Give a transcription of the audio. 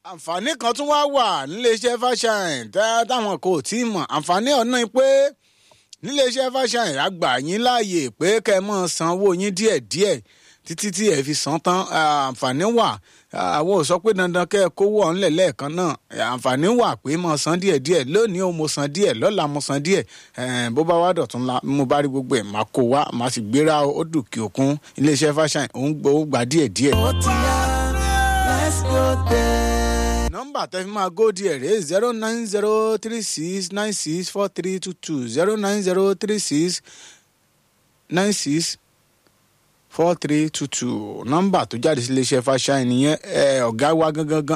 àǹfààní kan tún wá wà níléeṣẹ́ fàṣàyàn táwọn kò tí ì mọ̀ àǹfààní ọ̀nà pé níléeṣẹ́ fàṣàyàn àgbà yín láàyè pé kẹ́ ẹ mọ̀ san owó yín díẹ̀díẹ̀ títí tí ẹ fi san tán àǹfààní wà àwọn ò sọ pé dandan kẹ́ ẹ kówó ọ̀nlẹ̀ lẹ́ẹ̀kan náà àǹfààní wà pé mo san díẹ̀díẹ̀ lónìí o mo san díẹ̀ lọ́la mo san díẹ̀ bó bá wá dọ̀tún la mo bá rí gbogbo ẹ̀ máa kó wá máa sì gbéra ó dùnkì òkun iléeṣẹ́ fàṣàyàn òun gbà díẹ̀díẹ̀. ó ti yá let's go there. nọ́mbà tẹ́ fi máa góòdì ẹ̀ rèé zero nine zero three six nine six four three two two zero nine zero three six nine six four three two two nọ́mbà tó jáde sí iléeṣẹ́ fàṣàyàn nìyẹn ọ̀gá wa gangan gan